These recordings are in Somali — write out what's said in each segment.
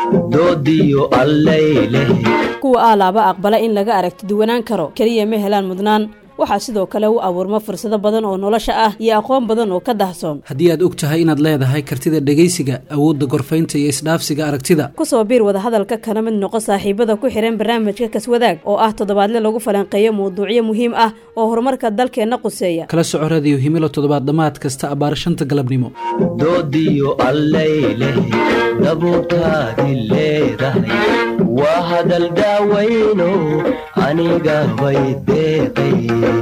doodiyo allayleh kuwa aalaaba aqbala in laga aragti duwanaan karo keliya ma helaan mudnaan waxaa sidoo kale u abuurma fursado badan oo nolosha ah iyo aqoon badan oo ka dahsoon haddii aad og tahay inaad leedahay kartida dhegaysiga awoodda gorfaynta iyo isdhaafsiga aragtida kusoo biir wadahadalka kana mid noqo saaxiibada ku xihan barnaamijka kaswadaag oo ah toddobaadle lagu falanqeeyo mawduucyo muhiim ah oo horumarka dalkeenna quseeya kala soco radiyo himilo toddobaad dhammaad kasta abbaar shanta galabnimo doodiyo allayleh dabuurtaadi leedahay waa hadal daawayno aniga bay deeqay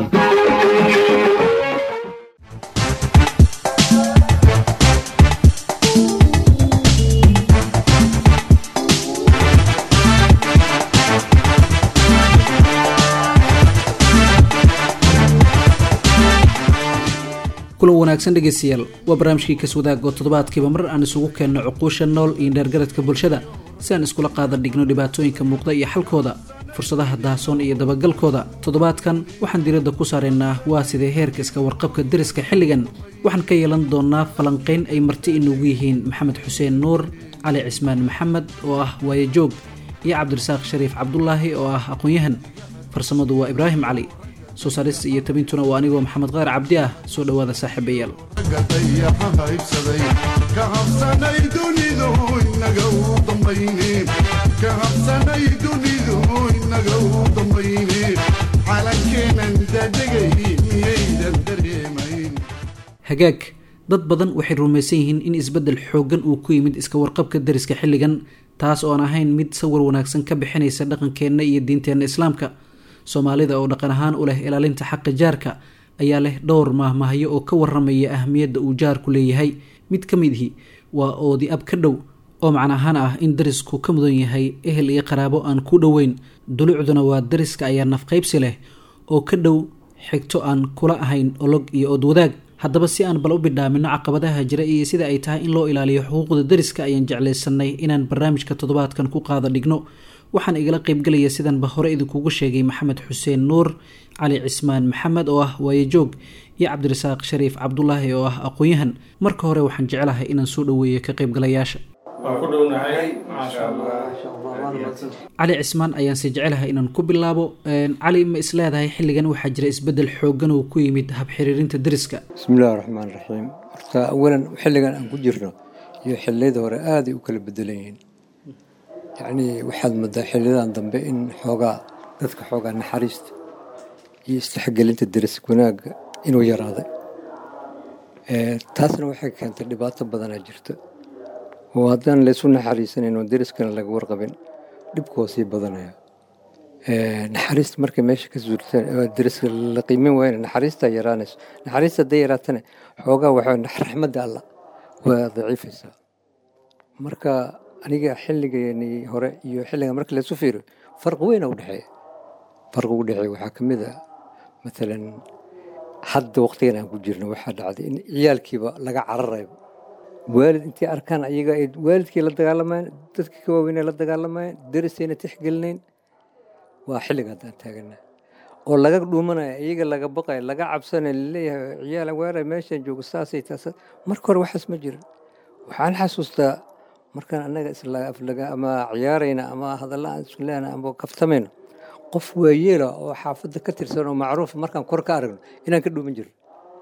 kulan wanaagsan dhegaystayaal waa barnaamijkii kaswadaag oo toddobaadkiiba mar aan isugu keenno cuquusha nool iyo dheergaradka bulshada si aan iskula qaadan dhigno dhibaatooyinka muuqda iyo xalkooda fursadaha daasoon iyo dabagalkooda toddobaadkan waxaan diiradda ku saaraynaa waa sidee heerka iska warqabka deriska xilligan waxaan ka yeelan doonaa falanqayn ay marti inugu yihiin maxamed xuseen nuur cali cismaan maxamed oo ah waayajoog iyo cabdirasaaq shariif cabdulaahi oo ah aqoon-yahan farsamadu waa ibraahim cali soo saarista iyo tabintuna waa anigoo maxamed qaar cabdi ah soo dhowaada saaxiibayaal hagaag dad badan waxay rumaysan yihiin in isbeddel xooggan uu ku yimid iska warqabka deriska xilligan taas oon ahayn mid sawir wanaagsan ka bixinaysa dhaqankeenna iyo diinteenna islaamka soomaalida oo dhaqan ahaan u leh ilaalinta xaqa jaarka ayaa leh dhowr maahmaahyo oo ka waramaya ahmiyadda uu jaarku leeyahay mid ka midhi waa oodi ab ka dhow oo macna ahaan ah in darisku ka mudan yahay ehel iyo qaraabo aan ku dhoweyn dulucduna waa dariska ayaa nafqaybsi leh oo ka dhow xigto aan kula ahayn olog iyo ood wadaag haddaba si aan bal u bidhaamino caqabadaha jira iyo sida ay tahay in loo ilaaliyo xuquuqda dariska ayaan jeclaysanay inaan barnaamijka toddobaadkan ku qaada dhigno waxaan igala qaybgelaya sidanba hore idinkugu sheegay maxamed xuseen nuur cali cismaan maxamed oo ah waayajoog iyo cabdirasaaq shariif cabdulaahi oo ah aqoon-yahan marka hore waxaan jecelahay inaan soo dhoweeyo ka qaybgalayaasha cali cismaan ayaanse jecelahay inaan ku bilaabo cali ma isleedahay xilligan waxaa jira isbeddel xooggan oo ku yimid habxiriirinta deriska bismillahi raxmaan raxiim horta awalan xilligan aan ku jirno iyo xilliyada hore aaday u kala bedelan yihiin yacnii waxaad moodaa xiliyadan dambe in xoogaa dadka xoogaa naxariista iyo istixgelinta deris wanaagga inuu yaraaday taasna waxay keentay dhibaato badanaa jirta oo haddaan laysu naxariisanayn oo deriskana laga warqabin dhibkoo sii badanaya naxariista markay meesha ka suurtaan deriska la qiimin waayna naxariistaa yaraanayso naxariista hadday yaraatana xoogaa waxaa raxmadda alla waa daciifaysaa marka aniga xilligeeni hore iyo xilliga marka laysu fiiriyo farqi weyna udhexeeya farqi u dhexeeya waxaa ka mid a maalan hadda waqtigan aan ku jirno waxaa dhacday in ciyaalkiiba laga cararayo waalid intay arkaan ayaga ay waalidkii la dagaalamayeen dadkii ka waaweynay la dagaalamayeen derisayna tixgelinayn waa xilliga haddaan taagana oo laga dhuumanaya iyaga laga baqaya laga cabsanaya laleeyahay ciyaal weeray meeshaan joogo saasay taas marka hore waxaas ma jirin waxaan xasuustaa markaan annaga islaaflaga ama ciyaarayna ama hadalla aan isku leenahay ama kaftamayno qof waayeela oo xaafadda ka tirsan oo macruufa markaan kor ka aragno inaan ka dhuuman jirno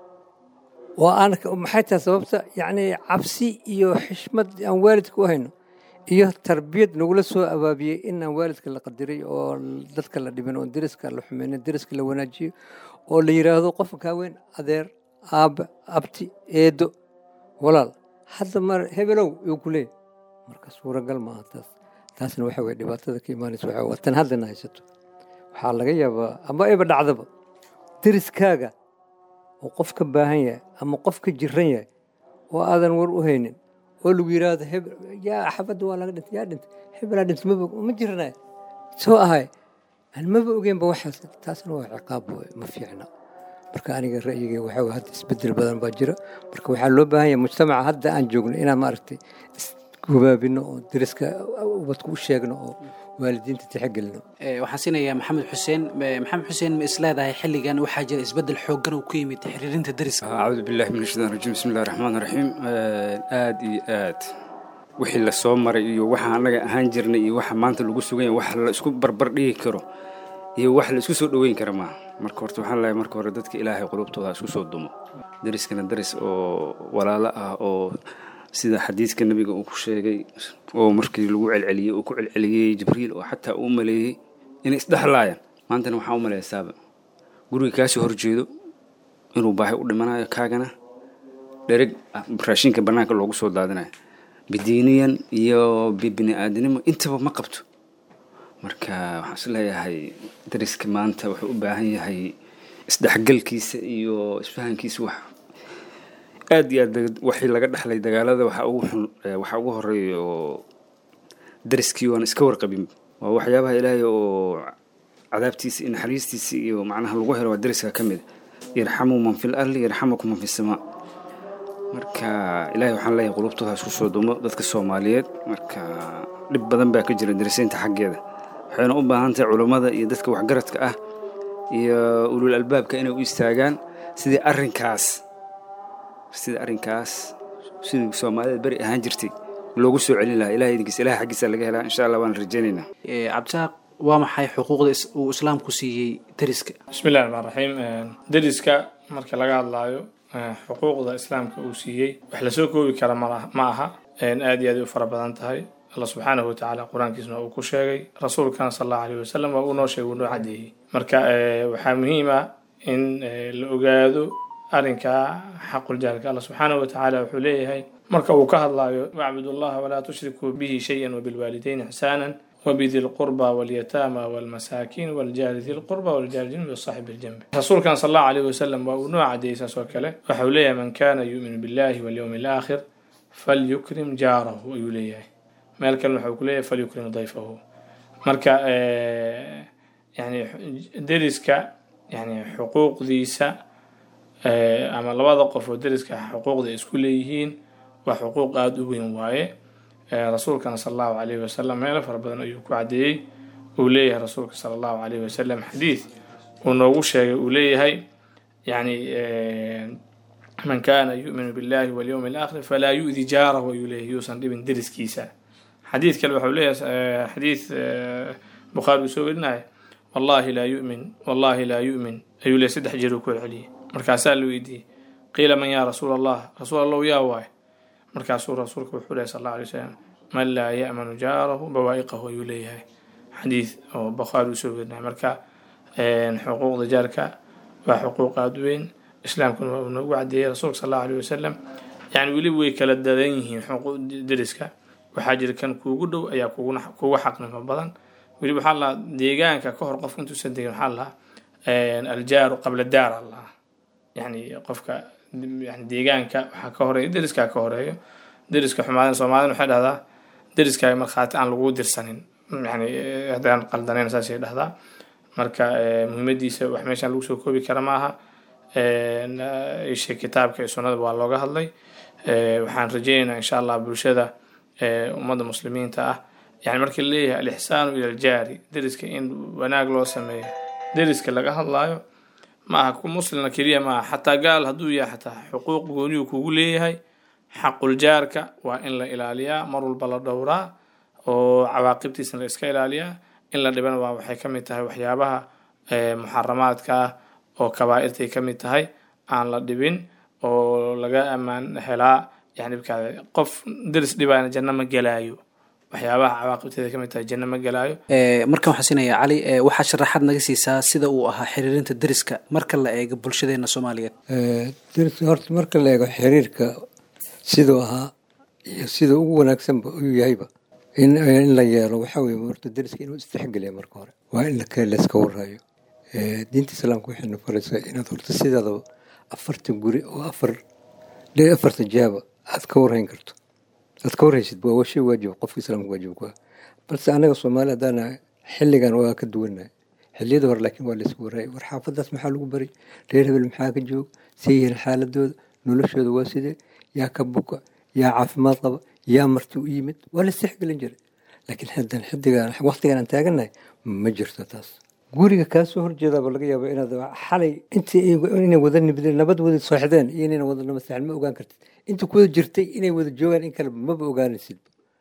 oo aan maxay tahay sababta yacni cabsi iyo xishmad aan waalidka u hayno iyo tarbiyad nagula soo abaabiyey in aan waalidka la qadiray oo dadka la dhibin oo deriska la xumeyno deriska la wanaajiyo oo la yidhaahdo qofka kaaweyn adeer aabba abti eedo walaal hadda mar hebelow yuu ku leeyahy marka suuragal maaha taas taasna waxa weye dhibaatada ka imaanaysa waxa waa tan haddana haysato waxaa laga yaabaa ama ayba dhacdaba deriskaaga oo qof ka baahan yahay ama qof ka jiran yahay oo aadan war u haynin oo lagu yidhaahdo hebel yaa xabadda waa laga dhintay yaa dhintay hebelaa dhintay maba ma jiranay soo ahay aan maba ogeynba waxaas taasna waa ciqaab waay ma fiicna marka aniga ra'yigay waxaa waye hadda isbedel badan baa jira marka waxaa loo baahan yahay mujtamaca hadda aan joogno inaan maaragtay isgubaabino oo deriska ubadku u sheegno oo waalidiinta tixgelino waxaan siinayaa maxamed xuseen maxamed xuseen ma isleedahay xilligan waxaa jira isbeddel xooggan oo ku yimid xiriirinta deriska acuudu billahi min ashaitaan rajim bismi illahi raxmaan raxiim aad iyo aad wixii lasoo maray iyo waxa annaga ahaan jirnay iyo waxa maanta lagu sugan yahay wax la isku barbar dhigi karo iyo wax la isku soo dhoweyn kara maaha marka horta waxaan leeyahay marka hore dadka ilaahay qulubtooda ha isku soo dumo dariskana daris oo walaalo ah oo sida xadiidka nebiga uu ku sheegay oo markii lagu celceliyey uu ku celceliyey jibriil oo xataa uu maleeyey inay isdhexlaayaan maantana waxaa u maleysaaba guriga kaasii horjeedo inuu baahi u dhimanayo kaagana dhereg raashinka bannaanka loogu soo daadinayo bidiiniyan iyo bibini aadinimo intaba ma qabto marka waxaan is leeyahay dariska maanta wuxuu u baahan yahay isdhexgalkiisa iyo isfahankiisa wax aad iyo aad waxii laga dhexlay dagaalada waxaa ugu xun waxaa ugu horeeya oo dariskii waan iska warqabin waa waxyaabaha ilaahay oo cadaabtiisa iyo naxariistiisa iyo macnaha lagu helo waa dariska ka mid yarxamu man fil arli yarxamukum man fi samaa marka ilaahay waxaan leeyahay qulubtooda ha isku soo dumo dadka soomaaliyeed marka dhib badan baa ka jira darisaynta xaggeeda waxayna u baahan tahay culummada iyo dadka waxgaradka ah iyo ulul albaabka inay u istaagaan sidii arrinkaas sidii arrinkaas sidii soomaalida beri ahaan jirtay loogu soo celin lahaa ilahay idinkiisa ilahay xaggiisa laga helaa insha allah waan rajaynaynaa cabdisaaq waa maxay xuquuqda uu islaamku siiyey dariska bismi illahi raxmaan raxiim dariska marka laga hadlaayo xuquuqda islaamka uu siiyey wax lasoo koobi kara ma aha aad iyo aad u fara badan tahay alla subxaanahu watacaala qur-aankiisna uu ku sheegay rasuulkana sal allahu alayh wasalam waa uu noo sheegay uu noo cadeeyey marka waxaa muhiim ah in la ogaado arrinka xaquljaalka alla subxaanahu watacaala wuxuu leeyahay marka uu ka hadlaayo wacbud allaha walaa tushrikuu bihi shayan wabilwaalidayni ixsaanan وبذي القربى واليتامى والمساكين والجار ذي القربى والجار الجنب والصاحب الجنب رسولك صلى الله عليه وسلم ونوع عديسة وكله وحوليه من كان يؤمن بالله واليوم الآخر فليكرم جاره ويوليه مالك المحوكلية فليكرم ضيفه مركا يعني درسك يعني حقوق ذيسة أما لبعض قف درسك حقوق ذي اسكوليهين وحقوق آدوين وايه rasuulkana sala allahu calayhi wasalam meelo fara badan ayuu ku caddeeyey uu leeyahay rasuulka sala allahu calayhi wasalam xadiid uu noogu sheegay uu leeyahay yani man kana yu'minu billahi walyowmi alaakhir falaa yu'di jaarahu ayuu leeyahay yuusan dhibin deriskiisa xadiid kale waxau leeyahay xadiid bukhaari uu soo werinaya wallahi laa yu'min wallahi laa yu'min ayuu leeyahay saddex jeer uu ku celceliyey markaasaa la weydiiyey qiila man yaa rasuul allah rasuul allahu yaa waaye markaasuu rasuulka wuxuu lehy sal alla alay slam man laa ya'manu jaarahu bawaa'iqahu ayuu leeyahay xadiid oo bukhaari usoo werinaya marka xuquuqda jaarka waa xuquuq aada weyn islaamkuna waa uu noogu cadeeyey rasuulka sal allahu alayh wasalam yani weliba way kala dadan yihiin xuquuq deriska waxaa jira kan kuugu dhow ayaa kuga xaqnimo badan weliba waxaa lahaa deegaanka ka hor qofka intuusan degin waxaa lahaa aljaaru qabla daar allaha yani qofka yani deegaanka waxaa ka horeeya deriskaa ka horeeyo deriska xumaadana soomaalida waxay dhahdaa deriskaaga markhaati aan lagu dirsanin yani haddaan qaldanayn saasay dhahdaa marka muhiimadiisa wax meeshaan lagu soo koobi kara maaha ishe kitaabka iyo sunnada waa looga hadlay waxaan rajeynaynaa insha allah bulshada ummadda muslimiinta ah yani markii laleeyahay alixsaanu ila aljaari deriska in wanaag loo sameeyo deriska laga hadlaayo maaha ku muslimna keliya maaha xataa gaal hadduu yahay xataa xuquuq gooniyuu kugu leeyahay xaquljaarka waa in la ilaaliyaa mar walba la dhowraa oo cawaaqibtiisna la iska ilaaliyaa in la dhibana waa waxay ka mid tahay waxyaabaha muxaramaadka ah oo kabaa'irtay ka mid tahay aan la dhibin oo laga ammaan helaa yani qof deris dhibaana janno ma gelaayo waxyaabaha cawaaqibteeda ka mid tahay janno ma gelaayo markan waxaan siinayaa cali waxaa sharaxaad naga siisaa sida uu ahaa xiriirinta deriska marka la eego bulshadeena soomaaliyeed deriska horta marka la eego xiriirka siduu ahaa iyo sida ugu wanaagsanba uu yahayba in in la yeelo waxaa weye horta deriska inuu istixgeliya marka hore waa in layska waraayo diinta islaamka waxayna faraysaa inaad horta sidaadaba afartan guri oo afar afartan jaaba aad ka warhayn karto aad ka warhaysid waa shay waajib qofka islaamka waajib ku ah balse anaga soomaali haddaana xilligan waa ka duwannahay xilliyada hore laakiin waa laysku warayay war xaafadaas maxaa lagu baray reer hebel maxaa ka joog see yihiin xaaladooda noloshooda waa sidee yaa ka buka yaa caafimaad qaba yaa marti u yimid waa la istixgelin jiray laakiin haddan xidigan waqtigan aan taagannahay ma jirto taas guriga kaasoo horjeedaaba laga yaaba inaad xalay intii inay wada nibdeen nabad wada sooxdeen iyo inayna wada namasaxan ma ogaan kartid inta kuwada jirtay inay wada joogaan in kale maba ogaanaysid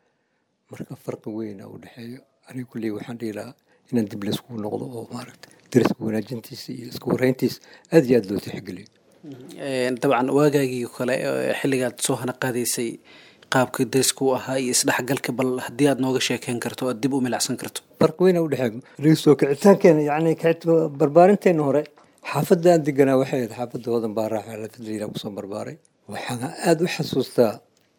marka farqi weyn u dhexeeyo aniga kulley waxaan dhihi lahaa inaan dib layskugu noqdo oo maaragta dariska wanaajintiisa iyo iska warreyntiisa aad iyo aad loo tixgeliyo dabcan waagaagii kale xilligaad soo hana qaadaysay qaabka darisku u ahaa iyo isdhexgalka bal haddii aad nooga sheekeyn karto aad dib u milacsan karto farqi weyn u dhexeeyo aniga soo kicitaankeena yacni kici- barbaarinteena hore xaafadda aan deganaa waxay ahayd xaafadda hodan baa raaxa lafadliila kusoo barbaaray waxaan aada u xasuustaa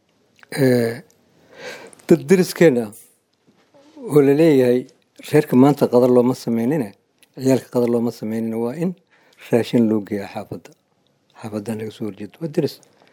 dad dariskeena oo la leeyahay reerka maanta qadar looma sameynine ciyaalka qadar looma sameynine waa in raashin loo geeya xaafadda xaafadda naga soo horjeedo waa daris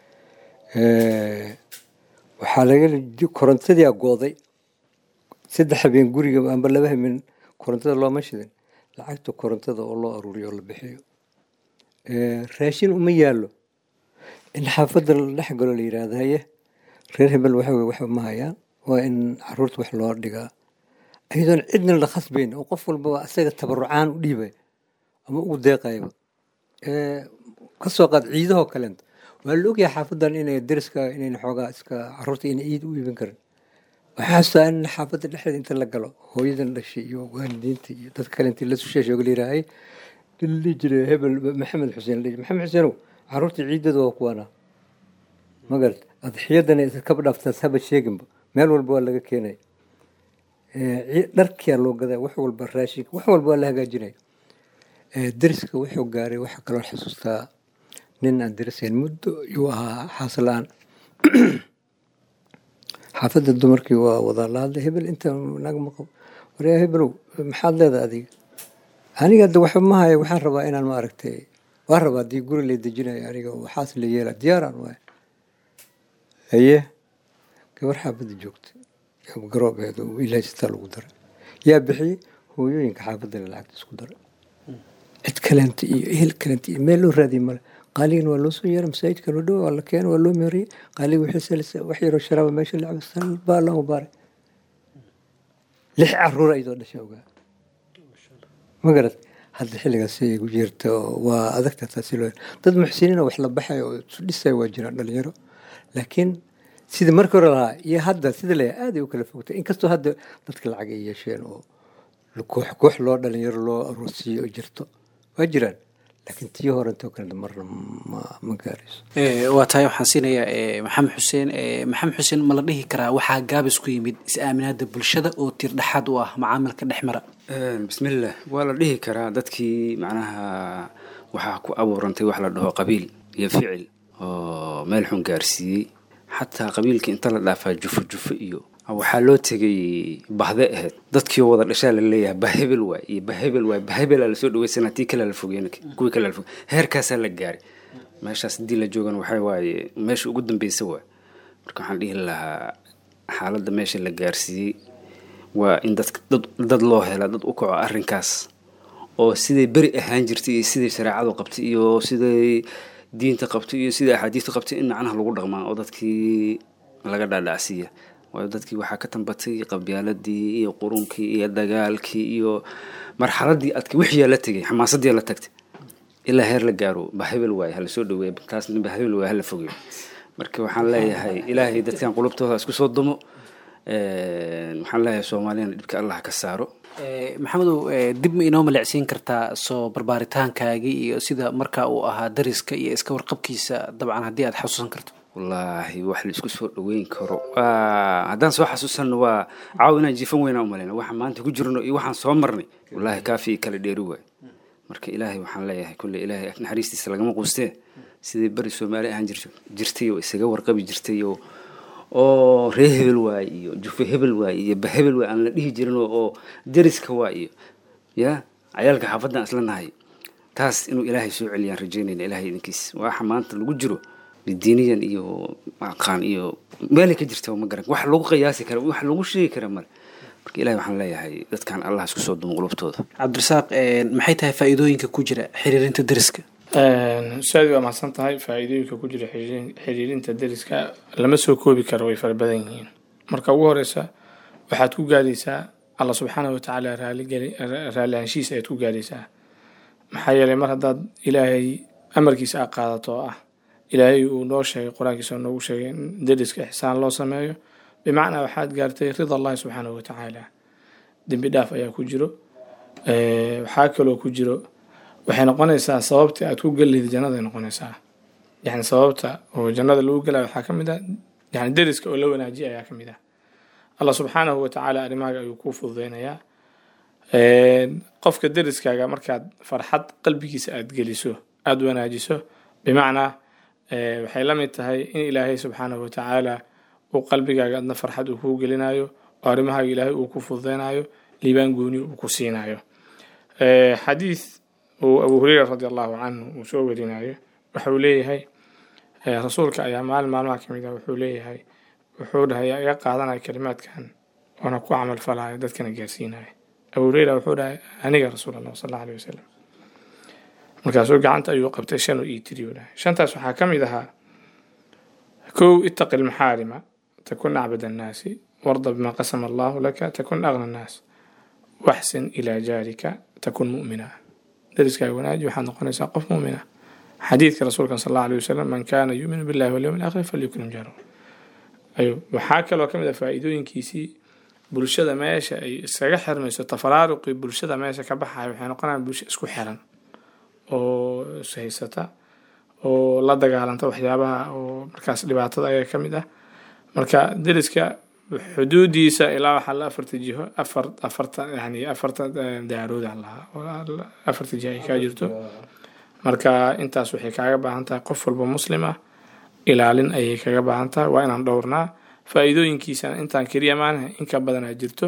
waxaa laga korontadii agooday saddex habeen guriga amba laba habeen korontada looma shidin lacagta korontada oo loo aruuriyo oo la bixiyo raashin uma yaallo in xaafadda la dhex galo la yidhaahdo haye reer hebel waxa weye waxba ma hayaan waa in caruurta wax loo dhigaa iyadoon cidna la khasbayn oo qof walbaba asaga tabarucaan u dhiibay ama ugu deeqayba ka soo qaad ciidahoo kaleenta waa la ogyahay xaafaddan inay dariska inayna xoogaa iska caruurta inay ciid u iibin karin waxaa xasuustaa in xaafadda dhexdeeda inta la galo hooyadan dhashay iyo waalidiinta iyo dad kale intii la susheeshay la yidhaahay li jiray hebel maxamed xuseen la maxamed xuseenow caruurta ciidada waa kuwaana magarad adxiyadana iskaba dhaaftaas haba sheeginba meel walba waa laga keenaya dharkiyaa loo gadaa wax walba raashinka wax walba waa la hagaajinaya dariska wuxuu gaaray waxaa kaloo xasuustaa nin aan darisayn muddo yuu ahaa xaasla-aan xaafadda dumarkii waa wadaa la hadlay hebel inta naga maqab waryaa hebelow maxaad leedahay adiga aniga hadda waxba ma haya waxaan rabaa inaan ma aragtay waan rabaa haddii guri la dejinayo aniga waxaas la yeela diyaaraan waay haye gabar xaafadda joogta garoobeed oo ilaajistaa lagu daray yaa bixiyey hooyooyinka xaafadda lacagta isku daray cid kaleenta iyo ehel kaleenta iyo meel loo raadiyay male qaaligana waa loo soo yeeray masaajidka loo dhowa waa la keenay waa loo meeriyey qaaliga wixii salisa wax yaroo sharaaba meesha lacaba sal baa allahu baaray lix caruur ayadoo dhashay ogaa ma garat hadda xilligaas ay gu jirta waa adagta taasi loo dad muxsiniina wax la baxay oo isu dhisaya waa jiraan dhalinyaro laakiin sida markii hore lahaa iyo hadda sida leeyahay aad ay u kala fogtay inkastoo hadda dadka lacag ay yeesheen oo koox koox loo dhalinyaro loo aroosiyo oo jirto waa jiraan laakiin tii hore intoo kale marna ma ma gaarayso waa tahay waxaan siinayaa maxamed xuseen maxamed xuseen ma la dhihi karaa waxaa gaabis ku yimid is-aaminaada bulshada oo tiir dhexaad u ah macaamilka dhex mara bismillah waa la dhihi karaa dadkii macnaha waxaa ku abuurantay wax la dhaho qabiil iyo ficil oo meel xun gaarsiiyey xataa qabiilkii inta la dhaafaa jufo jufo iyo waxaa loo tegay bahde ahayd dadkii wada dhashaa la leeyahay bahebel waay iyo bahebel waay bahebelaa lasoo dhaweysana tii kale la fogeen kuwii kale la fogey heerkaasaa la gaaray meeshaas haddii la joogan waxaa waaye meesha ugu dambeysa waay marka waxaan dhihi lahaa xaaladda meesha la gaarsiiyey waa in dad dad loo hela dad u kaco arrinkaas oo siday beri ahaan jirtay iyo siday shareecadu qabtay iyo siday diinta qabtay iyo siday axaadiista qabtay in macnaha lagu dhaqmaa oo dadkii laga dhaadhacsiiya waayo dadkii waxaa ka tambatay qabyaaladii iyo qurunkii iyo dagaalkii iyo marxaladii adka wixiyaa la tegay xamaasadii la tagtay ilaa heer la gaaro bahebel waaye hala soo dhaweeya taasna bahebel waaye hala fogeeyo marka waxaan leeyahay ilaahay dadkan qulubtooda isku soo dumo waxaan leeyahay soomaaliyana dhibka allah ka saaro maxamedow dib ma inoo malecsiin kartaa soo barbaaritaankaaagii iyo sida markaa uu ahaa dariska iyo iska warqabkiisa dabcan haddii aad xasuusan karto wallaahi wax la isku soo dhaweyn karo waa haddaan soo xasuusanno waa caaw inaan jiifan weynaa umalayna waxaan maanta ku jirno iyo waxaan soo marnay wallaahi kaafii kala dheeri waay marka ilaahay waxaan leeyahay kulle ilaahay naxariistiisa lagama quustee sidii beri soomaali ahaan jir jirtay oo isaga warqabi jirtay oo oo ree hebel waay iyo jufe hebel waay iyo bahebel waay aan la dhihi jirin oo dariska waa iyo ya cayaalka xaafaddan isla nahay taas inuu ilaahay soo celiyaan rajeynayna ilaahay idinkiis waxa maanta lagu jiro diiniyan iyo aqaan iyo meelay ka jirta ma garan wax lagu qiyaasi kara wax lagu sheegi kara male marka ilahay waxaan leeyahay dadkan allah isku soo dumo qulubtooda cabdirasaaq maxay tahay faa'iidooyinka ku jira xiriirinta dariska saad waa mahadsan tahay faa'iidooyinka ku jira xiriirinta dariska lama soo koobi karo way fara badan yihiin marka ugu horeysa waxaad ku gaadhaysaa alla subxaana watacaala raalli anshiis ayaad ku gaadhaysaa maxaa yeelay mar haddaad ilaahay amarkiisa a qaadato oo ah ilaahay uu noo sheegay qur-aankiisa noogu sheegay in dariska ixsaan loo sameeyo bimacnaa waxaad gaartay rida allahi subxaanahu watacaala dembi dhaaf ayaa ku jiro waxaa kaloo ku jiro waxay noqonaysaa sababta aad ku geliyd jannada ay noqonaysaa yani sababta oo jannada lagu gelaya waxaa ka mid ah yani deriska oo la wanaajiya ayaa ka mid ah allah subxaanahu watacaala arrimahaaga ayuu kuu fududeynayaa qofka deriskaaga markaad farxad qalbigiisa aad geliso aada wanaajiso bimacnaa waxay la mid tahay in ilaahay subxaanahu watacaala uu qalbigaaga adna farxad uu kuu gelinayo oo arrimahaaga ilaahay uu ku fududeynayo liibaan gooni uu ku siinayo xadiid uu abu hureyra radi allahu canhu uu soo warinayo waxauu leeyahay rasuulka ayaa maalin maalmaha ka mid ah wuxuu leeyahay wuxuu dhahay yaa iga qaadanaya kalimaadkan oona ku camal falaya dadkana gaarsiinaya abu hureyra wuxuu dhahay aniga rasuul allah sal alla alih wasalam markaasuu gacanta ayuu qabtay shan oo ii tiriyu dhahay shantaas waxaa ka mid ahaa kow ittaqi lmaxaarima takun acbad annaasi warda bima qasama allahu laka takun agna annaas waxsin ilaa jaarika takun mu'mina deriskaaga wanaaji waxaad noqonaysaa qof mu'mina xadiidka rasuulkan sal allahu alih wasalam man kaana yuuminu billahi walyawmi alaakhir falyukrim jaarahu ayuu waxaa kaloo ka mid ah faa'iidooyinkiisii bulshada meesha ay iskaga xirmayso tafaraaruqii bulshada meesha ka baxaya waxay noqonayaan bulsho isku xiran oo ishaysata oo la dagaalanta waxyaabaha oo markaas dhibaatada ayaa ka mid ah marka deriska xuduudiisa ilaa waxaa la afarta jiho afar afarta yani afarta daarooda lahaa afarta jiho ay kaa jirto marka intaas waxay kaaga baahan tahay qof walba muslim ah ilaalin ayay kaga baahan tahay waa inaan dhowrnaa faa'iidooyinkiisana intaan keliya maanaha in ka badanaa jirto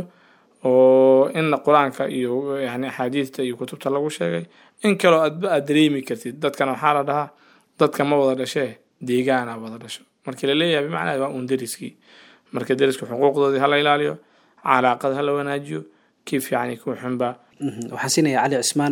oo inna qur-aanka iyo yani axaadiidta iyo kutubta lagu sheegay in kaloo adba aad dareemi kartid dadkana waxaa la dhahaa dadka ma wada dhashee deegaana wada dhasho markii la leeyahay bimacnaa waa uun deriskii marka deriska xuquuqdoodii hala ilaaliyo calaaqad hala wanaajiyo kii fiicani kuu xunba waxaan siinayaa cali cismaan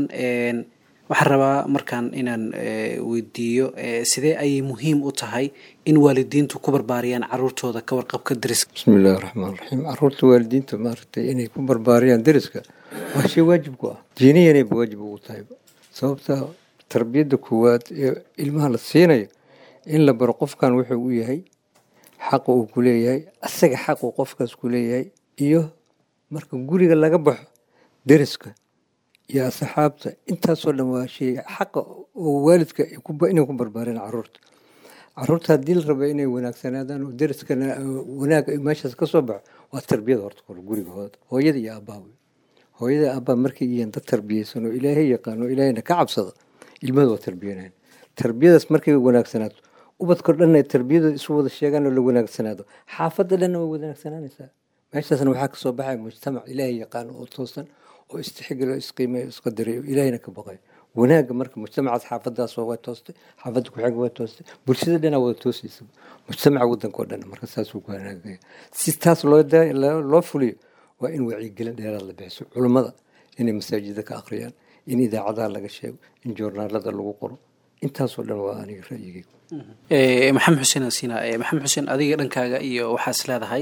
waxaan rabaa markaan inaan weydiiyo sidee ayay muhiim u tahay in waalidiintu ku barbaariyaan caruurtooda ka warqabka deriska bismi illaahi raxmaan raxiim caruurta waalidiinta maaragtay inay ku barbaariyaan deriska waa shay waajib ku ah diiniyanayba waajib ugu tahayba sababta tarbiyadda koowaad ee ilmaha la siinayo in la baro qofkan wuxuu u yahay xaqa uu ku leeyahay asaga xaquu qofkaas ku leeyahay iyo marka guriga laga baxo deriska iyo asxaabta intaasoo dhan waa shay xaqa oo waalidka inay ku barbaareen caruurta caruurta haddii la raba inay wanaagsanaadaan oo deriskana wanaag meeshaas ka soo baxo waa tarbiyada horta kor guriga hooyada iyo aabbaha wey hooyada aabbaa markay yihiin dad tarbiyeysan oo ilaahay yaqaan oo ilaahayna ka cabsada ilmada waa tarbiyanayan tarbiyadaas markay wanaagsanaato ubadkao dhanna tarbiyadooda isu wada sheegaan oo la wanaagsanaado xaafadda dhanna way wanaagsanaanaysaa meeshaasna waxaa kasoo baxaya mujtamac ilaahay yaqaan oo toosan oo istixgalo isqiimeyo isqadarayo ilaahayna ka baqayo wanaagga marka mujtamacaas xaafadaas waa toostay xaafadda ku-xigga waa toostay bulshada dhanaa wada toosaysa mujtamaca waddanka oo dhan marka saasuu ku wanaagaya si taas loo loo fuliyo waa in wacyigelin dheeraad la bixiso culummada inay masaajida ka akhriyaan in idaacadaha laga sheego in joornaalada lagu qoro intaasoo dhan waa aniga ra'yigayga maxamed xuseen asina maxamed xuseen adiga dhankaaga iyo waxaas leedahay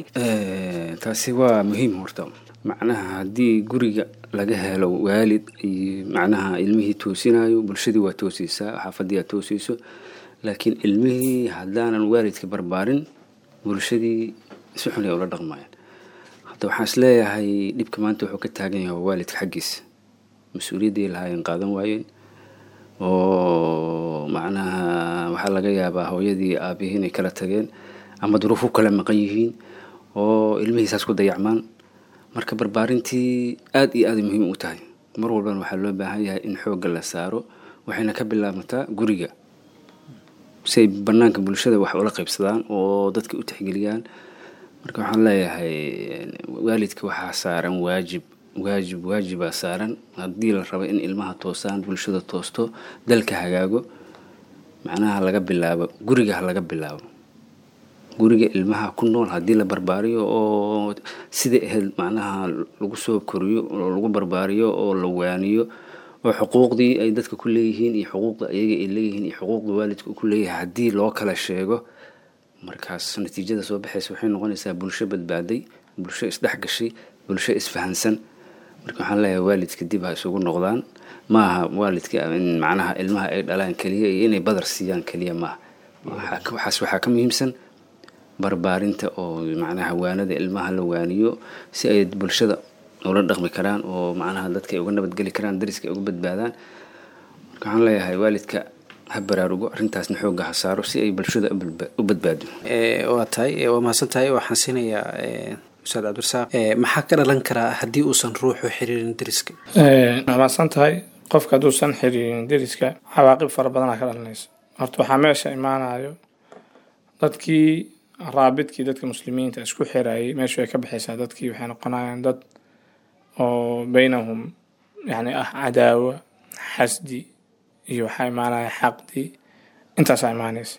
taasi waa muhiim horta macnaha haddii guriga laga helo waalid iyo macnaha ilmihii toosinayo bulshadii waa toosaysaa xaafadii aa toosayso laakiin ilmihii haddaanan waalidka barbaarin bulshadii si xun ay ula dhaqmayaan hadda waxaan is leeyahay dhibka maanta wuxuu ka taagan yahay waa waalidka xaggiisa mas-uuliyaddii lahaayeen qaadan waayeen oo macnaha waxaa laga yaabaa hooyadii aabihii inay kala tageen ama duruuf u kala maqan yihiin oo ilmihiisaas ku dayacmaan marka barbaarintii aada iyo aaday muhiim u tahay mar walbana waxaa loo baahan yahay in xoogga la saaro waxayna ka bilaabataa guriga si ay banaanka bulshada wax ula qaybsadaan oo dadka u tixgeliyaan marka waxaan leeyahay waalidka waxaa saaran waajib waajib waajibaa saaran haddii la rabo in ilmaha toosaan bulshada toosto dalka hagaago macnaha laga bilaabo guriga ha laga bilaabo guriga ilmaha ku nool haddii la barbaariyo oo sidai ahayd macnaha lagu soo koriyo oo lagu barbaariyo oo la waaniyo oo xuquuqdii ay dadka ku leeyihiin iyo xuquuqda ayaga ay leeyihiin iyo xuquuqda waalidka ku leeyahay haddii loo kala sheego markaas natiijada soo baxaysa waxay noqonaysaa bulsho badbaaday bulsho isdhexgashay bulsho isfahansan marka waxaan leeyahay waalidka dib ha isugu noqdaan maaha waalidka in macnaha ilmaha ay dhalaan keliya iyo inay badar siiyaan keliya maaha waxaas waxaa ka muhiimsan barbaarinta oo macnaha waanada ilmaha la waaniyo si ay bulshada ula dhaqmi karaan oo macnaha dadka ay uga nabadgeli karaan dariska ay uga badbaadaan marka waxaan leeyahay waalidka ha baraarugo arrintaasna xoogga ha saaro si ay bulshada u badbaado waa tahay waa mahadsan tahay waxaan siinayaa ustaad cabdirasaaq maxaa ka dhalan karaa haddii uusan ruuxu xiriirin deriska waa mahadsan tahay qofka hadduusan xiriirin deriska cawaaqib fara badanaa ka dhalanaysa horta waxaa meesha imaanayo dadkii raabidkii dadka muslimiinta isku xirayay meeshu ay ka baxaysaa dadkii waxay noqonayaan dad oo baynahum yani ah cadaawa xasdi iyo waxaa imaanaya xaqdi intaasaa imaanaysa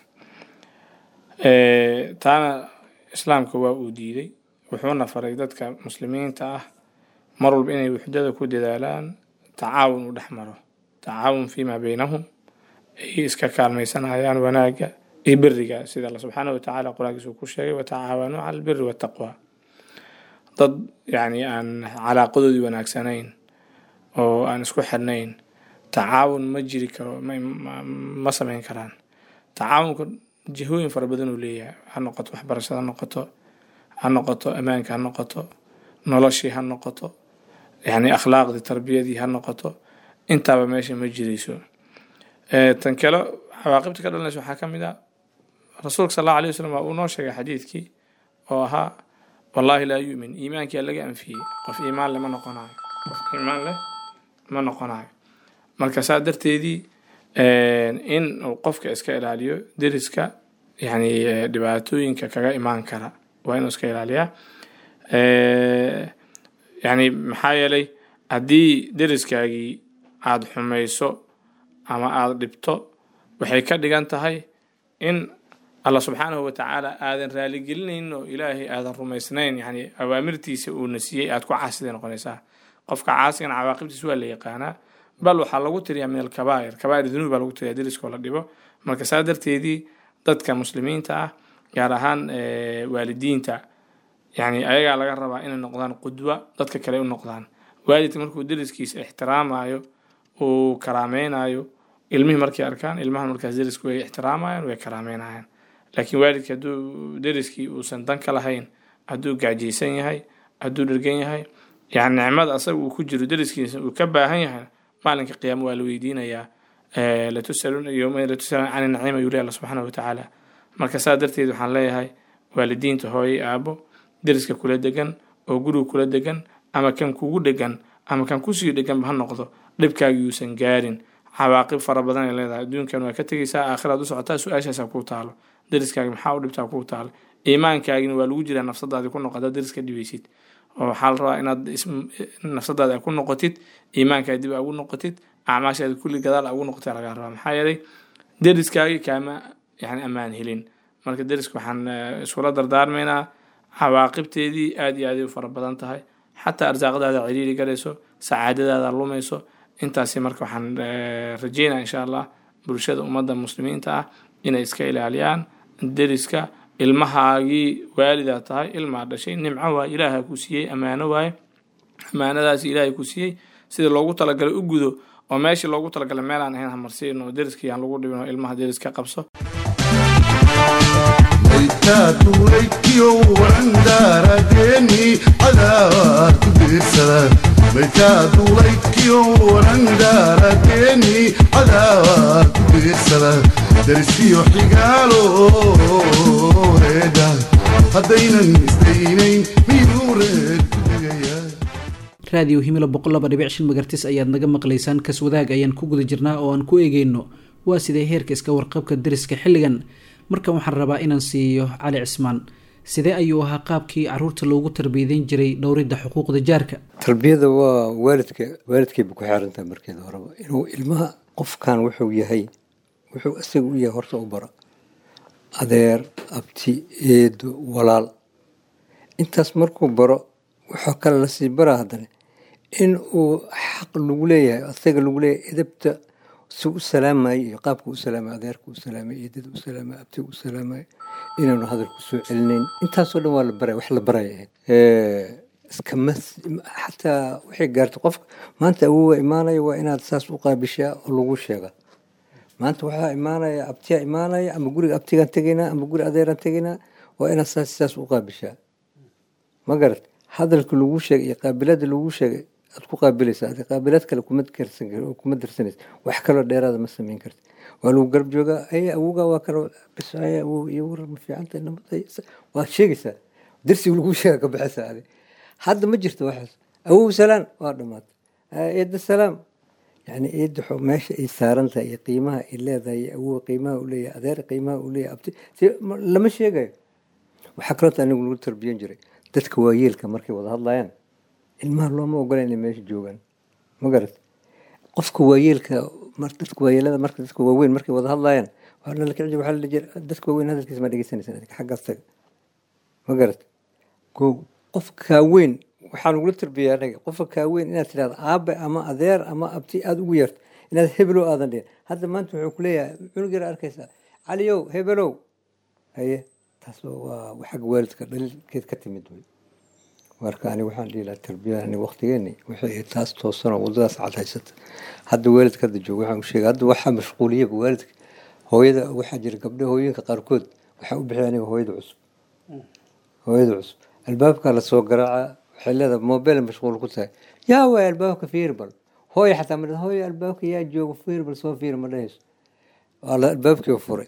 taana islaamka waa uu diiday wuxuuna faray dadka muslimiinta ah mar walba inay wuxdada ku dadaalaan tacaawun u dhex maro tacaawun fiimaa baynahum ay iska kaalmaysanayaan wanaagga iyo beriga sida alla subxaana watacaala qur-aankiisa uu ku sheegay watacaawanuu cala albiri waataqwa dad yacni aan calaaqadoodii wanaagsanayn oo aan isku xirnayn tacaawun ma jiri karo ma samayn karaan tacaawunka jihooyin fara badan uu leeyahay ha noqoto waxbarashada ha noqoto ha noqoto ammaanka ha noqoto noloshii ha noqoto yani akhlaaqdii tarbiyadii ha noqoto intaaba meesha ma jirayso tan kale cawaaqibta ka dhalanaysa waxaa ka mid a rasuulka sal allahu alay wasalam waa uu noo sheegay xadiidkii oo ahaa wallaahi laa yu'min iimaankia laga anfiyey qof iimaan leh ma noqonayo qof iimaan leh ma noqonayo marka saa darteedii in uu qofka iska ilaaliyo deriska yani dhibaatooyinka kaga imaan kara waa inuu iska ilaaliyaa yani maxaa yeelay haddii deriskaagii aada xumayso ama aada dhibto waxay ka dhigan tahay in allah subxaanahu watacaala aadan raaligelinayn oo ilaahay aadan rumaysnayn yani awaamirtiisa uuna siiyey aada ku caasiday noqonaysaa qofka caasigan cawaaqibtiisa waa la yaqaanaa bal waxaa lagu tiriyaa min alkabaa'ir kabaa'ir dunuub baa lagu tiriyaa deriskoo la dhibo marka saa darteedii dadka muslimiinta ah gaar ahaan waalidiinta yani ayagaa laga rabaa inay noqdaan qudwa dadka kale u noqdaan waalidka markuu deriskiisa ixtiraamayo uu karaameynayo ilmihii markay arkaan ilmahan markaas derisku way ixtiraamayaan way karaameynayaan laakiin waalidka hadduu deriskii uusan dan ka lahayn hadduu gaajaysan yahay hadduu dhergan yahay yani nicmada asaga uu ku jiro deriskiisa uu ka baahan yahay maalinka qiyaamo waa la weydiinayaa latusaluna yowma latusaluna cani naciima yuli alla subxaana watacaala marka saa darteed waxaan leeyahay waalidiinta hooyay aabo deriska kula degan oo guriga kula degan ama kan kugu dhegan ama kan kusii dheganba ha noqdo dhibkaagi yuusan gaarin cawaaqib fara badan ay leedahay adduunkan waa ka tegaysaa aakhiraad u socotaa su-aashaasaa kuu taalo deriskaagi maxaa u dhibtaa kuu taalo iimaankaagina waa lagu jiraa nafsadaadi ku noqo hadaad deriska dhibaysid oo waxaa la rabaa inaad nafsadaada ku noqotid iimaankaa dib ugu noqotid acmaashaada kulli gadaal ugu noqotay lagaa rabaa maxaa yeelay deriskaagi kaama yani ammaan helin marka deriska waxaan iskula dardaarmaynaa cawaaqibteedii aada iyo aaday u fara badan tahay xataa arsaaqadaada ciriiri galayso sacaadadaada lumayso intaasi marka waxaan rajeynaya insha allah bulshada ummadda muslimiinta ah inay iska ilaaliyaan deriska ilmahaagii waalidaa tahay ilmaa dhashay nimco waaye ilaaha ku siiyey ammaano waaye ammaanadaasi ilaahay ku siiyey sida loogu talagalay u gudo oo meeshii loogu talagalay meelaan ahayn hamarsiin oo deriskii aan lagu dhibin oo ilmaha deriska qabso maytaatulaykiyo warandaaradeeni cadaawaa ku diirsada maytaatulaykiyo warandaaradeeni cadaawaa ku diirsada darisiyo xigaalo reedha haddaynan isdaynayn miyuu reed ku degaya raadiyo himilo boqol laba dhibic shan magartis ayaad naga maqlaysaan kas wadaag ayaan ku guda jirnaa oo aan ku eegeyno waa sidee heerka iska warqabka deriska xilligan markan waxaan rabaa inaan siiyo cali cismaan sidee ayuu ahaa qaabkii caruurta loogu tarbiyadeyn jiray dhowridda xuquuqda jaarka tarbiyada waa waalidka waalidkayba ku xeerantahay markeeda horeba inuu ilmaha qofkan wuxuu yahay wuxuu isaga u yahay horta u bara adeer abti eedo walaal intaas markuu baro wuxuu kale lasii baraa haddana in uu xaq lagu leeyahay asaga lagu leeyahay edabta si u salaamayo iyo qaabka u salaamay adeerka u salaamay eedada u salaamay abtiga u salaamay inaanu hadalku soo celinayn intaasoo dhan waa la baraya wax la baraya ahayd iskama xataa waxay gaartay qofka maanta awowa imaanaya waa inaad saas u qaabishaa oo lagu sheega maanta waxaa imaanaya abtiyaa imaanaya ama guriga abtigaan tegaynaa ama guri adeeraan tegaynaa waa inaad saas saas u qaabishaa ma garat hadalka lagu sheegay iyo qaabilada lagu sheegay aad ku qaabilaysaa adi qaabilaad kale kuma karsan kar kuma darsanaysa wax kaloo dheeraada ma samayn karti waa lagu garab joogaa ay awoga waa kale bis ay awow iyo warar ma fiicanta nabad waad sheegaysaa darsiga lagu sheega ka baxaysaa adi hadda ma jirto waxaas awow salaan waa dhamaatay eedda salaam yani eedda xo meesha ay saaran tahay iyo qiimaha ay leedahay iyo awowa qiimaha u leeyahay adeer qiimaha u leeyahay abti si lama sheegayo waxaa kaloota anigu lagu tarbiyan jiray dadka waayeelka markay wada hadlayaan ilmaha looma ogola inay meesha joogaan ma garat qofka waayeelka dadka waayeelada marka dadka waaweyn markay wada hadlayaan waxaa la kici waxaa la jira dadka waaweyn hadalkiisa ma dhegeysanaysan adiga xaggaas taga ma garat ko qofka kaaweyn waxaa nagula tarbiya anaga qofka kaaweyn inaad tidhahdo aabe ama adeer ama abti aada ugu yeerto inaad hebelow aadan dhihin hadda maanta wuxuu ku leeyahay cunug yar arkaysaa caliyow hebelow haye taas waa xagga waalidka dhalilkeed ka timid wey marka aniga waxaan dhihi lahaa tarbiyada aniga waqtigeeni wixii taas toosanoo wadadaas cad haysata hadda waalidka hadda jooga waxaan u sheegay hadda waxaa mashquuliyaba waalidka hooyada waxaa jira gabdho hooyinka qaarkood waxaa u bixiya aniga hooyada cusub hooyada cusub albaabkaa lasoo garaaca waxay leedahay mobile mashquul ku tahay yaa waay albaabka fiirbal hooy xataa ma hooy albaabka yaa jooga fiirbal soo fiir ma dhahayso waa la albaabkii furay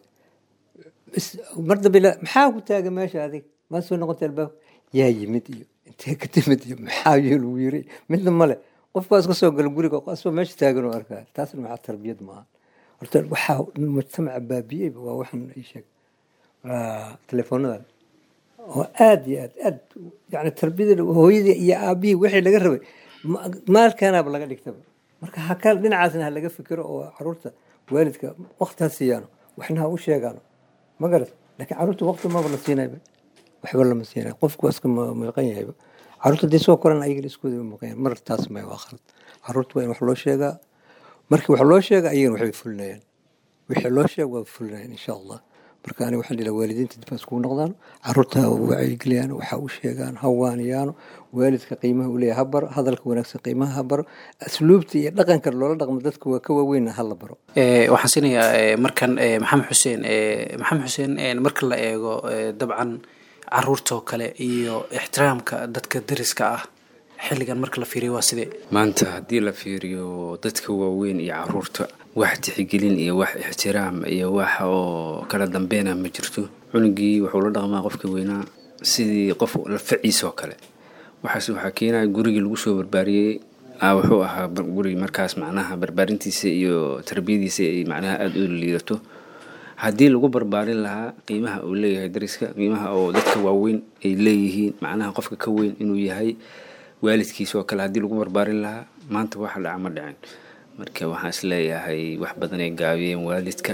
mar dambe maxaa ku taaga meesha adig maa soo noqotay albaabka yaa yimid iyo intee ka timid iyo maxaa iyo lagu yiri midna male qofkaas ka soo gala guriga asoo meesha taagan oo arkaa taasna maxaa tarbiyad maaha horta waxaa mujtamaca baabiyeyba waa waxaan ii sheeg teleefoonadan oo aada iyo aad aad yani tarbiyada hooyadii iyo aabihii wixii laga rabay maalkaanaaba laga dhigtaba marka haka dhinacaasna ha laga fikiro oo caruurta waalidka waqti ha siiyaano waxna ha u sheegaano ma garat laakiin caruurta waqti maba la siinayba waxba lama siinay qofku waa iska muuqan yahayba caruurta dee soo koran ayagana iskooda muuqan yahay mar taas may waa khalad caruurta waa in wax loo sheegaa markii wax loo sheega ayagana waxbay fulinayaan wixii loo sheega waa fulinayaan insha allah marka aniga waxaan dhihi waalidiinta dib iskugu noqdaan caruurta ha wacyigeliyaan waxa u sheegaan ha waaniyaano waalidka qiimaha uu leeyahay ha baro hadalka wanaagsan qiimaha ha baro asluubta iyo dhaqanka loola dhaqmo dadka waa ka waaweyn ha la baro waxaan siinayaa markan maxamed xuseen maxamed xuseen marka la eego dabcan caruurtoo kale iyo ixtiraamka dadka dariska ah xilligan marka la fiiriyo waa sidee maanta haddii la fiiriyo dadka waaweyn iyo caruurta wax tixgelin iyo wax ixtiraam iyo wax oo kala dambeena ma jirto cunugii wuxuu la dhaqmaa qofka weynaa sidii qof lafaciisoo kale waxaas waxaa keenaya gurigii lagu soo barbaariyey wuxuu ahaa guri markaas macnaha barbaarintiisa iyo tarbiyadiisa ay macnaha aada u liidato haddii lagu barbaarin lahaa qiimaha uu leeyahay dariska qiimaha oo dadka waaweyn ay leeyihiin macnaha qofka ka weyn inuu yahay waalidkiisa oo kale haddii lagu barbaarin lahaa maanta waxa dhaca ma dhicin marka waxaan is leeyahay wax badan ay gaabiyeen waalidka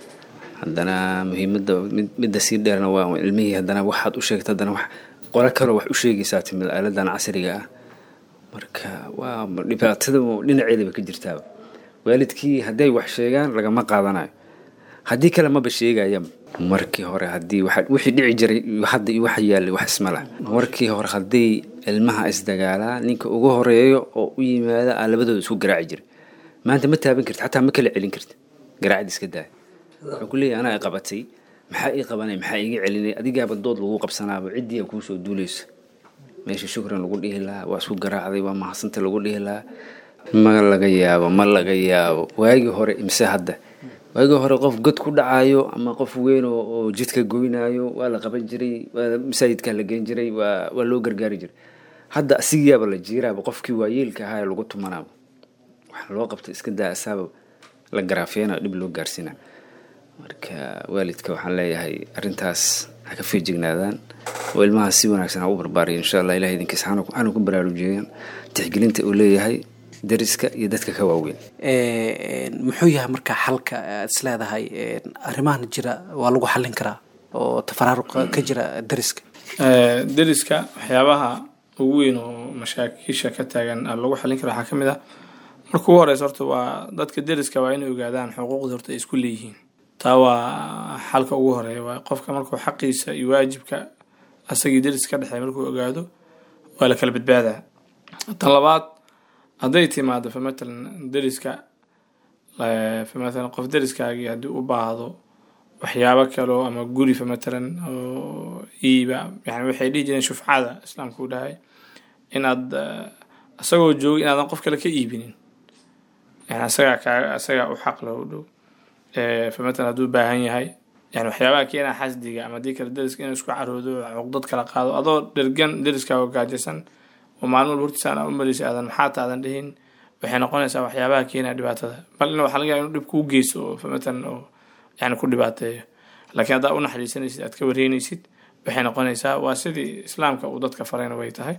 haddana muhiimada midda sii dheerna waa ilmihii haddana waxaad u sheegta haddana wax qolo kaloo wax u sheegaysaa timid aaladan casriga ah marka waa dhibaatada dhinaceedaba ka jirtaaba waalidkii hadday wax sheegaan lagama qaadanayo haddii kale maba sheegayaba markii hore haddii wixii dhici jiray hadda iyo waxa yaallay wax isma lah markii hore hadday ilmaha isdagaalaa ninka ugu horeeyo oo u yimaada aa labadooda isku garaaci jiray maanta ma taaban karti xataa ma kala celin karti garaacid iska daaya wuxuu ku leeyahay anaa i qabatay maxaa ii qabanay maxaa iiga celinay adigaaba dood lagu qabsanaaba ciddii a kuusoo duulaysa meesha shukran lagu dhihi lahaa waa isku garaacday waa mahadsanta lagu dhihi lahaa ma laga yaabo ma laga yaabo waagii hore imse hadda waagii hore qof god ku dhacayo ama qof weyn oo jidka goynayo waa la qaban jiray waa masaajidkaa la geen jiray waa waa loo gargaari jiray hadda asigiyaaba la jiiraaba qofkii waayeelka ahaa ee lagu tumanaaba waxa loo qabta iska daa asaaba la garaafeena dhib loo gaarsiina marka waalidka waxaan leeyahay arrintaas ha ka feejignaadaan oo ilmaha si wanaagsan ha u barbaariya insha allah ilahay idinkiisa hana ku baraarujiyaan tixgelinta uu leeyahay dariska iyo dadka ka waaweyn muxuu yahay marka xalka aad is leedahay arrimahan jira waa lagu xallin karaa oo tafaraaruqa ka jira dariska deriska waxyaabaha ugu weyn oo mashaakiisha ka taagan lagu xallin karo waxaa ka mid ah marka ugu horeysa horta waa dadka deriska waa inay ogaadaan xuquuqda horta ay isku leeyihiin taa waa xalka ugu horeeya waa qofka markuu xaqiisa iyo waajibka asagii deris ka dhexeey markuu ogaado waa la kala badbaadaa tan labaad hadday timaado fa matalan deriska fa matalan qof deriskaagii haddii u baahdo waxyaabo kaleo ama gurifa matalan oo iiba yani waxay dhihi jireen shufcada islaamka u dhahay inaad isagoo jooga inaadan qof kale ka iibinin yani asagaa kaa asagaa u xaq loo dhow famatalan hadduu baahan yahay yani waxyaabaha keenaa xasdiga ama dii kale deriska inuu isku caroodo cuqdad kala qaado adoo dhergan deriskaaga gaajaysan oo maalin walba hortiisa aan u maraysa aadan maxaata aadan dhihin waxay noqonaysaa waxyaabaha keenaa dhibaatada bal in waxaa laga yaaba inuu dhib kuu geysto oo famatalan oo yani ku dhibaateeyo laakiin haddaa u naxariisanaysid aad ka wareynaysid waxay noqonaysaa waa sidii islaamka uu dadka farayna way tahay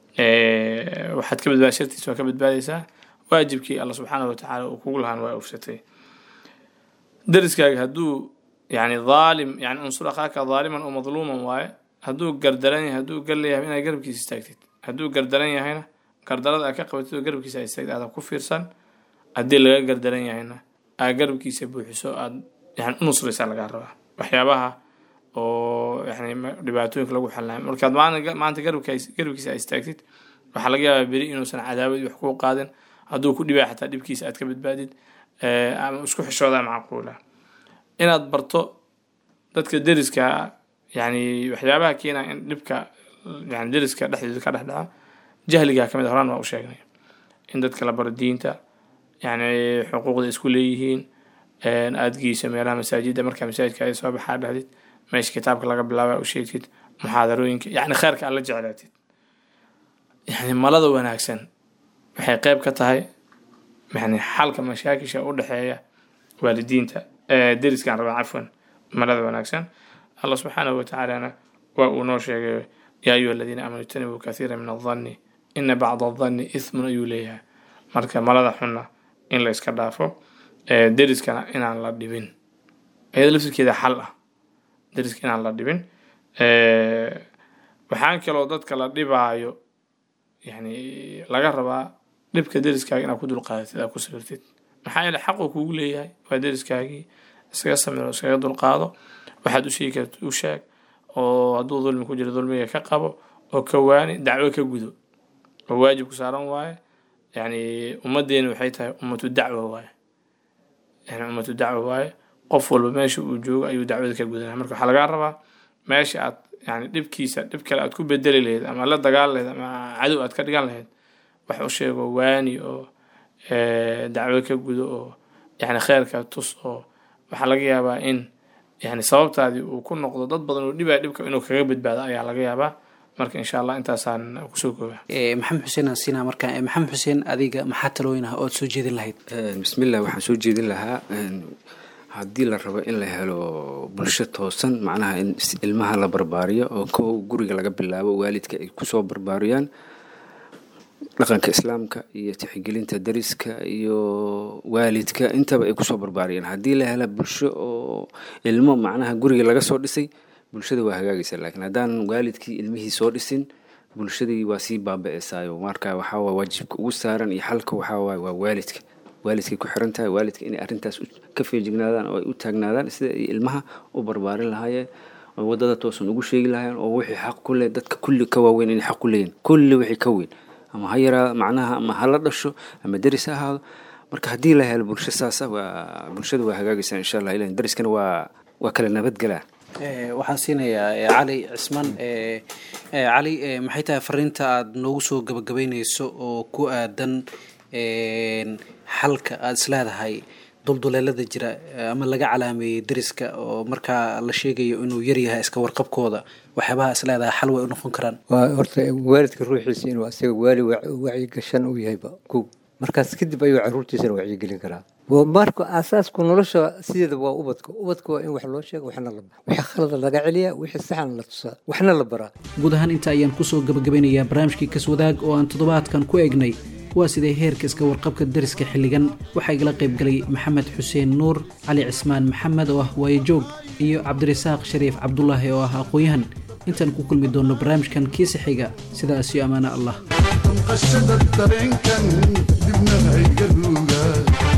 waxaad ka badbaad shartiis waa ka badbaadaysaa waajibkii alla subxaana watacaala uu kugu lahaan waa ufsatay deriskaaga hadduu yani dhaalim yani unsur akhaaka dhaaliman oo madluuman waaye hadduu gardaran yahay hadduu gar leeyahay inaad garabkiisa istaagtid hadduu gardaran yahayna gardarada aad ka qabatid oo garabkiisa aad istaagtid aadan ku fiirsan haddii laga gardaran yahayna aad garabkiisa buuxiso aad yani u nusraysaa lagaa rabaa waxyaabaha oo yani dhibaatooyinka lagu xalinayo markaad maanta garabka garabkiisa aad istaagtid waxaa laga yaabaa beri inuusan cadaawad wax kuu qaadin hadduu ku dhibaya xataa dhibkiisa aad ka badbaadid ama isku xishoodaa macquula inaad barto dadka deriska yani waxyaabaha keenaa in dhibka yani deriska dhexdeeda ka dhex dhaca jahligaa kamid a horaan waa u sheegnay in dadka la baro diinta yani xuquuqda isku leeyihiin aada geyso meelaha masaajida markaa masaajidka ay soo baxaa dhahdid meesha kitaabka laga bilaaba u sheegtid muxaadarooyinka yani kheyrka aad la jeclaatid yani malada wanaagsan waxay qeyb ka tahay yani xalka mashaakisha u dhexeeya waalidiinta deriskan rabaa cafwan malada wanaagsan allah subxaanahu watacaalana waa uu noo sheegay yaa ayuha aladiina aamanuu ijtanibuu kathiira min adhanni ina bacda adhanni ithmun ayuu leeyahay marka malada xunna in la iska dhaafo deriskana inaan la dhibin iyada laftirkeeda xal ah deriska inaan la dhibin waxaan kaloo dadka la dhibaayo yani laga rabaa dhibka deriskaaga inaad ku dulqaadatid aad ku sabirtid maxaa yeele xaquu kugu leeyahay waa deriskaagii iskaga samiro iskaga dulqaado waxaad u sheegi karta u sheeg oo hadduu dulmi ku jiro dulmiga ka qabo oo ka waani dacwo ka gudo oo waajib ku saaran waaye yani ummadeena waxay tahay ummatu dacwa waaye yani ummatu dacwa waaye qof walba meesha uu joogo ayuu dacwada ka gudanaya marka waxaa lagaa rabaa meesha aad yani dhibkiisa dhib kale aad ku bedeli lahayd ama la dagaal lahayd ama cadow aad ka dhigan lahayd wax u sheego waani oo dacwo ka gudo oo yani kheyrka tus oo waxaa laga yaabaa in yani sababtaadii uu ku noqdo dad badan oo dhibaa dhibka inuu kaga badbaado ayaa laga yaabaa marka insha allah intaasaan kusoo kooba maxamed xuseen aan siinaa marka maxamed xuseen adiga maxaa talooyin ah ood soo jeedin lahayd bismillah waxaan soo jeedin lahaa haddii la rabo in la helo bulsho toosan macnaha in ilmaha la barbaariyo oo kow guriga laga bilaabo waalidka ay kusoo barbaariyaan dhaqanka islaamka iyo tixgelinta dariska iyo waalidka intaba ay kusoo barbaariyaan haddii la hela bulsho oo ilmo macnaha guriga laga soo dhisay bulshada waa hagaagaysa laakiin haddaan waalidkii ilmihii soo dhisin bulshadii waa sii baaba-eysaayo marka waxaawaa waajibka ugu saaran iyo xalka waxaawaay waa waalidka waalidkay ku xiran tahay waalidka inay arrintaas ka feejignaadaan oo ay u taagnaadaan sida ay ilmaha u barbaarin lahaayeen oo wadada toosan ugu sheegi lahaayeen oo wixii xaq ku leh dadka kulli ka waaweyn inay xaq ku leeyihin kulli wixii ka weyn ama ha yaraado macnaha ama ha la dhasho ama deris ha ahaado marka haddii la helo bulsho saasa waa bulshada waa hagaagaysaa insha allah ilan deriskana waa waa kala nabadgelaa waxaan siinayaa cali cismaan cali maxay tahay fariinta aada noogu soo gabagabeyneyso oo ku aadan xalka aada isleedahay dulduleelada jira ama laga calaameeyey deriska oo markaa la sheegayo inuu yaryahay iska warqabkooda waxyaabaha isleedahay xal way u noqon karaan waa horta waalidka ruuxiisa inuu asaga waali wacyigashan u yahayba kow markaas kadib ayuu caruurtiisana wacyigelin karaa marka asaasku nolosha sideeda waa ubadka ubadka waa in wax loo sheego waxna la wixii khalada laga celiyaa wixii saxan la tusaa waxna la baraa guud ahaan inta ayaan kusoo gabagabeynayaa barnaamijkii kaswadaag oo aan toddobaadkan ku eegnay waa sidee heerka iska warqabka deriska xilligan waxaa igala qayb galay maxamed xuseen nuur cali cismaan maxamed oo ah waayejoog iyo cabdirasaaq shariif cabdulaahi oo ah aqoon-yahan intaan ku kulmi doonno barnaamijkan kiisa xiga sidaas iyo ammaano allah qashada dareenkan dibna hayga ruuga